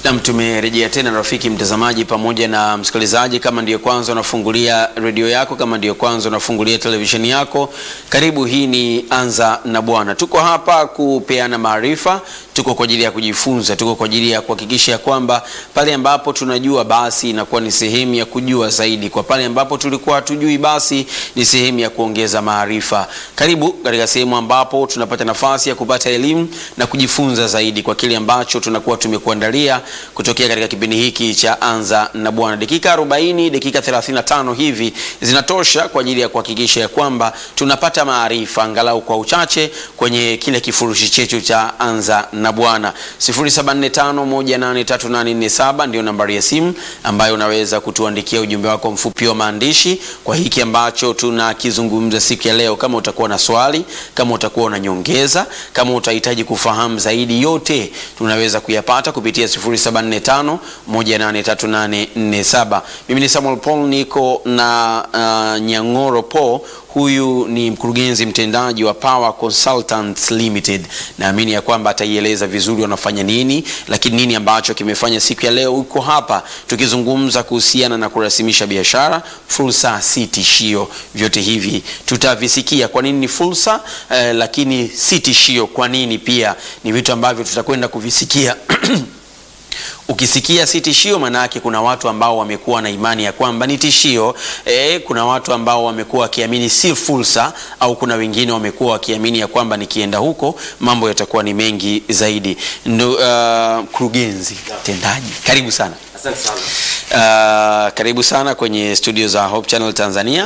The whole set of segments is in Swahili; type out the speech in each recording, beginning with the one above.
Nam, tumerejea tena rafiki mtazamaji pamoja na msikilizaji. Kama ndiyo kwanza unafungulia redio yako, kama ndiyo kwanza unafungulia televisheni yako, karibu. Hii ni Anza na Bwana. Tuko hapa kupeana maarifa, tuko kwa ajili ya kujifunza, tuko kwa ajili ya kuhakikisha kwamba pale ambapo tunajua basi inakuwa ni sehemu ya kujua zaidi, kwa pale ambapo tulikuwa hatujui basi ni sehemu ya kuongeza maarifa. Karibu katika sehemu ambapo tunapata nafasi ya kupata elimu na kujifunza zaidi kwa kile ambacho tunakuwa tumekuandalia kutokea katika kipindi hiki cha Anza na Bwana. Dakika 40, dakika 35 hivi zinatosha kwa ajili ya kuhakikisha ya kwamba tunapata maarifa angalau kwa uchache kwenye kile kifurushi chetu cha Anza na Bwana. 0745183847 ndio nambari ya simu ambayo unaweza kutuandikia ujumbe wako mfupi wa maandishi kwa hiki ambacho tunakizungumza siku ya leo. Kama utakuwa na swali, kama utakuwa na nyongeza, kama utahitaji kufahamu zaidi, yote tunaweza kuyapata kupitia 0745183847. Mimi ni Samuel Paul, niko na uh, Nyang'oro Paul. Huyu ni mkurugenzi mtendaji wa Power Consultants Limited. Naamini ya kwamba ataieleza vizuri wanafanya nini, lakini nini ambacho kimefanya siku ya leo uko hapa tukizungumza kuhusiana na kurasimisha biashara. Fursa si tishio, vyote hivi tutavisikia. Kwa nini ni fursa eh, lakini si tishio? Kwa nini pia ni vitu ambavyo tutakwenda kuvisikia Ukisikia si tishio, maana yake kuna watu ambao wamekuwa na imani ya kwamba ni tishio. E, kuna watu ambao wamekuwa wakiamini si fursa, au kuna wengine wamekuwa wakiamini ya kwamba nikienda huko mambo yatakuwa ni mengi zaidi. Mkurugenzi uh, tendaji, karibu sana. Asante sana. Uh, karibu sana kwenye studio za Hope Channel Tanzania,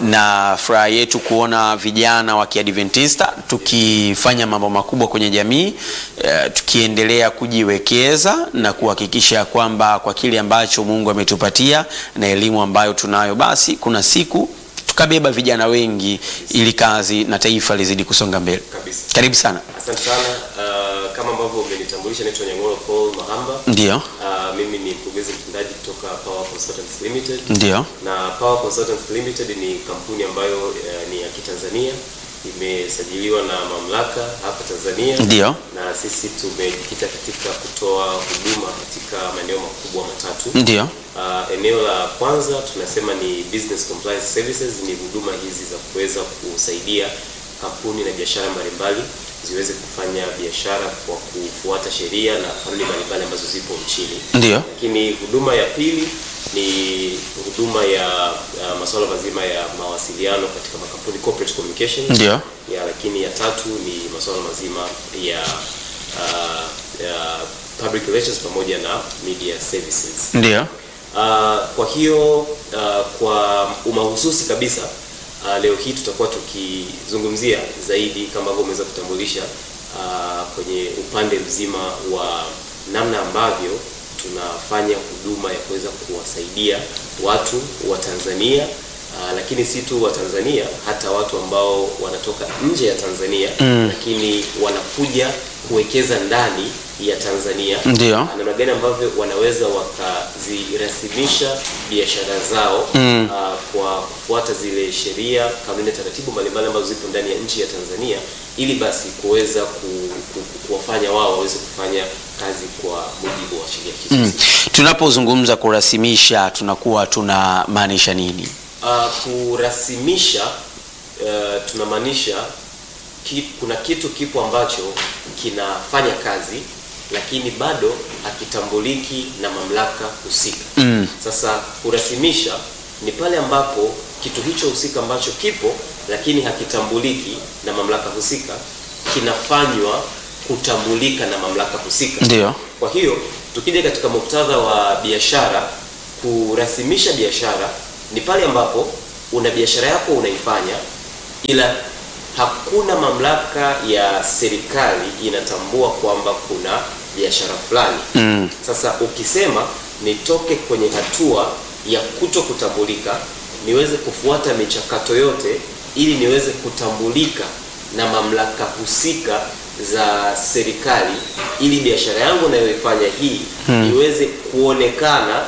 na furaha yetu kuona vijana wa Kiadventista tukifanya mambo makubwa kwenye jamii uh, tukiendelea kujiwekeza na kuhakikisha kwamba kwa kile ambacho Mungu ametupatia na elimu ambayo tunayo, basi kuna siku tukabeba vijana wengi ili kazi na taifa lizidi kusonga mbele. Kabisa. Karibu sana. Asante sana. Uh, kama ambavyo umenitambulisha naitwa Nyang'oro Paul Mahamba. Ndio, Uh, mimi ni mkurugenzi mtendaji kutoka Power Consultants Limited. ndio, Na Power Consultants Limited ni kampuni ambayo uh, ni ya Kitanzania imesajiliwa na mamlaka hapa Tanzania. ndio, Na sisi tumejikita katika kutoa huduma katika maeneo makubwa matatu. ndio, Uh, eneo la kwanza tunasema ni business compliance services, ni huduma hizi za kuweza kusaidia kampuni na biashara mbalimbali ziweze kufanya biashara kwa kufuata sheria na kanuni mbalimbali ambazo zipo nchini. ndio, Lakini huduma ya pili ni huduma ya uh, masuala mazima ya mawasiliano katika makampuni corporate communication. ndio, Ya, lakini ya tatu ni masuala mazima ya, uh, ya public relations pamoja na media services. ndio, Uh, kwa hiyo uh, kwa umahususi kabisa uh, leo hii tutakuwa tukizungumzia zaidi kama ambavyo umeweza kutambulisha uh, kwenye upande mzima wa namna ambavyo tunafanya huduma ya kuweza kuwasaidia watu wa Tanzania uh, lakini si tu wa Tanzania, hata watu ambao wanatoka nje ya Tanzania Mm. lakini wanakuja kuwekeza ndani ya Tanzania ndio, namna gani ambavyo wanaweza wakazirasimisha biashara zao Mm. ah, kwa kufuata zile sheria, kanuni na taratibu mbalimbali ambazo zipo ndani ya nchi ya Tanzania ili basi kuweza ku, ku, ku, kuwafanya wao waweze kufanya kazi kwa mujibu wa sheria hizo. Mm. Tunapozungumza kurasimisha tunakuwa tunamaanisha nini? Ah, kurasimisha eh, tunamaanisha ki, kuna kitu kipo ambacho kinafanya kazi lakini bado hakitambuliki na mamlaka husika. Mm. Sasa kurasimisha ni pale ambapo kitu hicho husika ambacho kipo lakini hakitambuliki na mamlaka husika kinafanywa kutambulika na mamlaka husika. Ndio, Kwa hiyo tukija katika muktadha wa biashara, kurasimisha biashara ni pale ambapo una biashara yako unaifanya, ila hakuna mamlaka ya serikali inatambua kwamba kuna biashara fulani. mm. Sasa ukisema nitoke kwenye hatua ya kuto kutambulika niweze kufuata michakato yote ili niweze kutambulika na mamlaka husika za serikali ili biashara yangu nayoifanya hii iweze kuonekana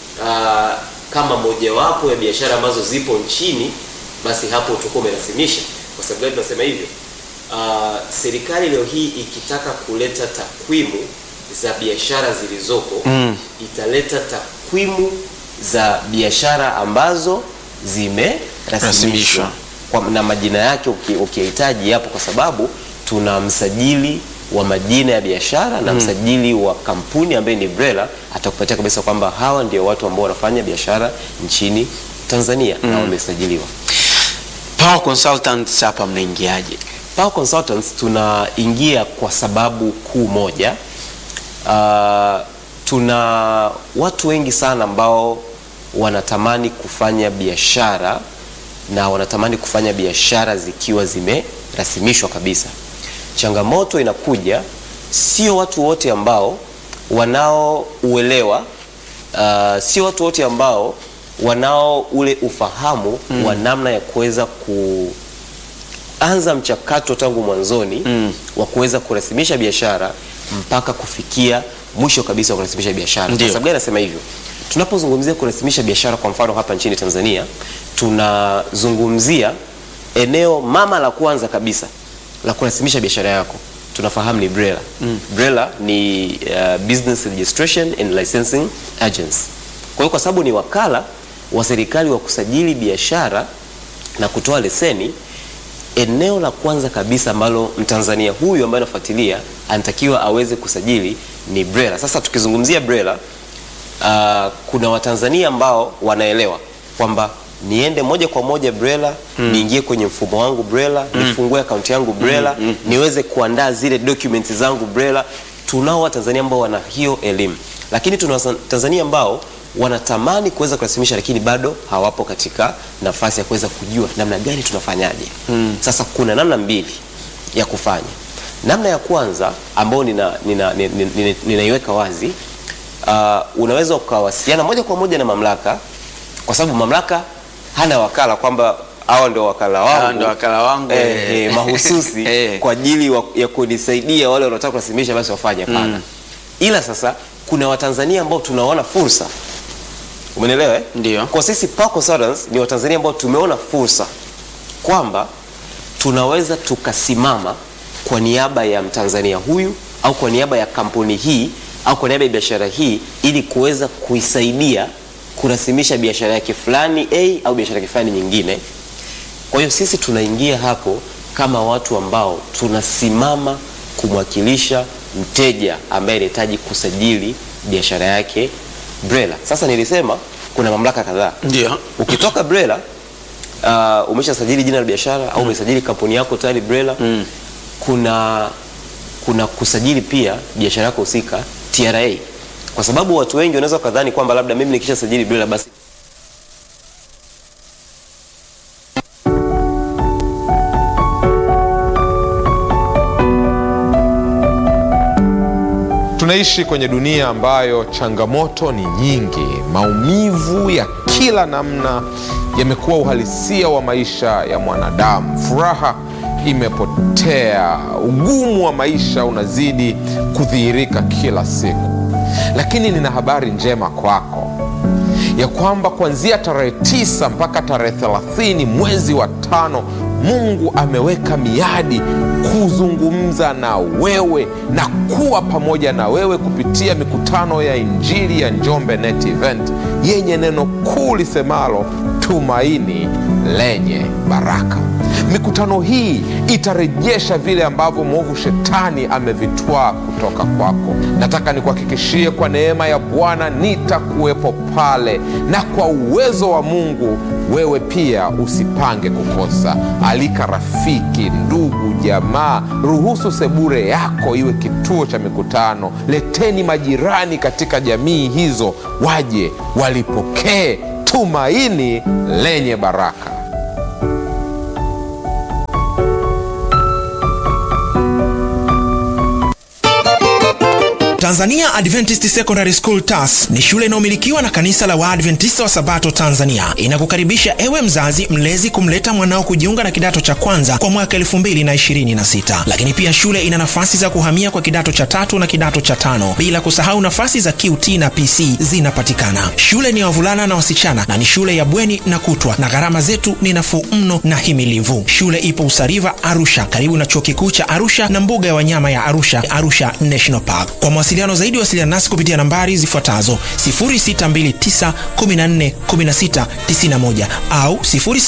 ah, kama mojawapo ya biashara ambazo zipo nchini, basi hapo utakuwa umerasimisha. Kwa sababu gani tunasema hivyo? Ah, serikali leo hii ikitaka kuleta takwimu za biashara zilizopo Mm. italeta takwimu za biashara ambazo Rasimishwa. zimerasimishwa Kwa- na majina yake uki- ukihitaji yapo, kwa sababu tuna msajili wa majina ya biashara na msajili wa kampuni ambaye ni BRELA atakupatia kabisa kwamba hawa ndio watu ambao wanafanya biashara nchini Tanzania na wamesajiliwa. Power Consultants hapa mnaingiaje? Power Consultants tunaingia kwa sababu kuu moja. Uh, tuna watu wengi sana ambao wanatamani kufanya biashara na wanatamani kufanya biashara zikiwa zimerasimishwa kabisa. Changamoto inakuja, sio watu wote ambao wanaouelewa, uh, sio watu wote ambao wanao ule ufahamu wa namna ya kuweza ku anza mchakato tangu mwanzoni Mm. wa kuweza kurasimisha biashara mpaka kufikia mwisho kabisa wa kurasimisha biashara. Kwa Ndio. sababu gani nasema hivyo? Tunapozungumzia kurasimisha biashara, kwa mfano hapa nchini Tanzania, tunazungumzia eneo mama la kwanza kabisa la kurasimisha biashara yako tunafahamu ni BRELA. BRELA ni uh, Business Registration and Licensing Agency. Kwa hiyo kwa sababu ni wakala wa serikali wa kusajili biashara na kutoa leseni, eneo la kwanza kabisa ambalo Mtanzania huyu ambaye anafuatilia anatakiwa aweze kusajili ni BRELA. Sasa tukizungumzia BRELA uh, kuna Watanzania ambao wanaelewa kwamba niende moja kwa moja BRELA niingie kwenye mfumo wangu BRELA nifungue akaunti yangu BRELA niweze kuandaa zile documents zangu BRELA. Tunao Watanzania ambao wana hiyo elimu, lakini tuna Watanzania ambao wanatamani kuweza kurasimisha lakini bado hawapo katika nafasi ya kuweza kujua namna gani tunafanyaje. Sasa kuna namna mbili ya kufanya. Namna ya kwanza ambayo ninaiweka nina, nina, nina, ninaiweka wazi uh, unaweza ukawasiliana moja kwa moja na mamlaka, kwa sababu mamlaka hana wakala kwamba hawa ndio wakala wangu, Hawa ndio wakala wangu, eh, eh. eh, mahususi Eh. kwa ajili wa- ya kunisaidia wale wanaotaka kurasimisha basi wafanye. Hapana, ila sasa kuna Watanzania ambao tunaona fursa, umenielewa eh? Ndio. Kwa sisi Power Consultants ni Watanzania ambao tumeona fursa kwamba tunaweza tukasimama kwa niaba ya Mtanzania huyu au kwa niaba ya kampuni hii au kwa niaba ya biashara hii ili kuweza kuisaidia kurasimisha biashara yake fulani A au biashara yake fulani nyingine. Kwa hiyo sisi tunaingia hapo kama watu ambao tunasimama kumwakilisha mteja ambaye anahitaji kusajili biashara yake BRELA. Sasa nilisema kuna mamlaka kadhaa. Ndio. Ukitoka BRELA uh, umeshasajili jina la biashara au umesajili kampuni yako tayari BRELA Mm. kuna kuna kusajili pia biashara yako husika TRA, kwa sababu watu wengi wanaweza kadhani kwamba labda mimi nikisha sajili BRELA basi Tunaishi kwenye dunia ambayo changamoto ni nyingi. Maumivu ya kila namna yamekuwa uhalisia wa maisha ya mwanadamu. Furaha imepotea, ugumu wa maisha unazidi kudhihirika kila siku. Lakini nina habari njema kwako ya kwamba kuanzia tarehe tisa mpaka tarehe thelathini mwezi wa tano Mungu ameweka miadi kuzungumza na wewe na kuwa pamoja na wewe kupitia mikutano ya Injili ya Njombe Net Event yenye neno kuu lisemalo tumaini lenye baraka. Mikutano hii itarejesha vile ambavyo mwovu shetani amevitwaa kutoka kwako. Nataka nikuhakikishie kwa neema ya Bwana nitakuwepo pale, na kwa uwezo wa Mungu wewe pia usipange kukosa. Alika rafiki, ndugu, jamaa, ruhusu sebure yako iwe kituo cha mikutano. Leteni majirani katika jamii hizo, waje walipokee tumaini lenye baraka. Tanzania Adventist Secondary School TAS ni shule inayomilikiwa na kanisa la Waadventista wa Sabato Tanzania. Inakukaribisha ewe mzazi mlezi kumleta mwanao kujiunga na kidato cha kwanza kwa mwaka 2026. Lakini pia shule ina nafasi za kuhamia kwa kidato cha tatu na kidato cha tano, bila kusahau nafasi za QT na PC zinapatikana. Shule ni ya wavulana na wasichana na ni shule ya bweni na kutwa, na gharama zetu ni nafuu mno na himilivu. Shule ipo Usariva, Arusha, karibu na chuo kikuu cha Arusha na mbuga ya wanyama ya Arusha, Arusha National Park. Kwa mawasiliano mawasiliano zaidi, wasiliana nasi kupitia nambari zifuatazo 0629141691 au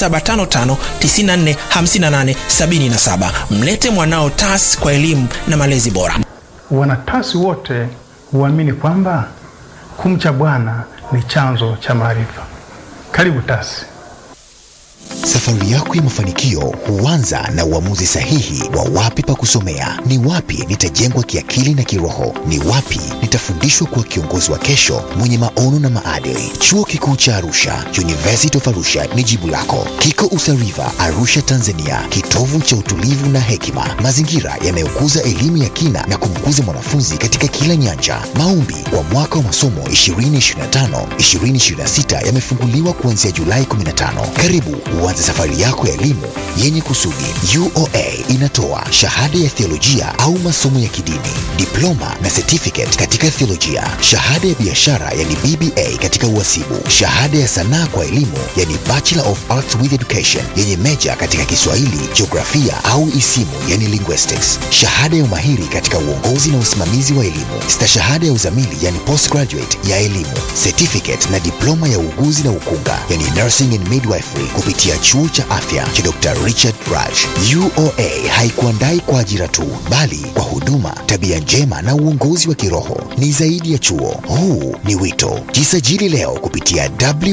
0755945877. Mlete mwanao TAS kwa elimu na malezi bora. Wanatasi wote huamini kwamba kumcha Bwana ni chanzo cha maarifa. Karibu TASI. Safari yako ya mafanikio huanza na uamuzi sahihi wa wapi pa kusomea, ni wapi nitajengwa kiakili na kiroho, ni wapi nitafundishwa kuwa kiongozi wa kesho mwenye maono na maadili. Chuo Kikuu cha Arusha, University of Arusha ni jibu lako. Kiko Usariva, Arusha, Tanzania, kitovu cha utulivu na hekima, mazingira yanayokuza elimu ya kina na kumkuza mwanafunzi katika kila nyanja. Maombi kwa mwaka wa masomo 2025 2026 yamefunguliwa kuanzia Julai 15. Karibu uanze safari yako ya elimu yenye kusudi. UoA inatoa shahada ya theolojia au masomo ya kidini, diploma na certificate katika theolojia, shahada ya biashara yani BBA katika uhasibu, shahada ya sanaa kwa elimu yani Bachelor of Arts with Education yenye meja katika Kiswahili, jiografia au isimu yani linguistics, shahada ya umahiri katika uongozi na usimamizi wa elimu, stashahada ya uzamili yani postgraduate ya elimu, certificate na diploma ya uuguzi na ukunga yani nursing and midwifery kupitia chuo cha afya cha Dr. Richard Raj. UoA haikuandai kwa ajira tu, bali kwa huduma, tabia njema na uongozi wa kiroho. Ni zaidi ya chuo, huu ni wito. Jisajili leo kupitia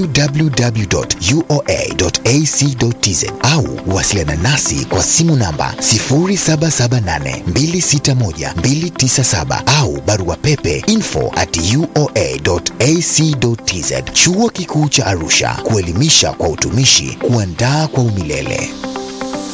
www.uoa.ac.tz au wasiliana nasi kwa simu namba 0778261297 au barua pepe info at uoa.ac.tz. Chuo Kikuu cha Arusha, kuelimisha kwa utumishi, kuandaa kwa umilele.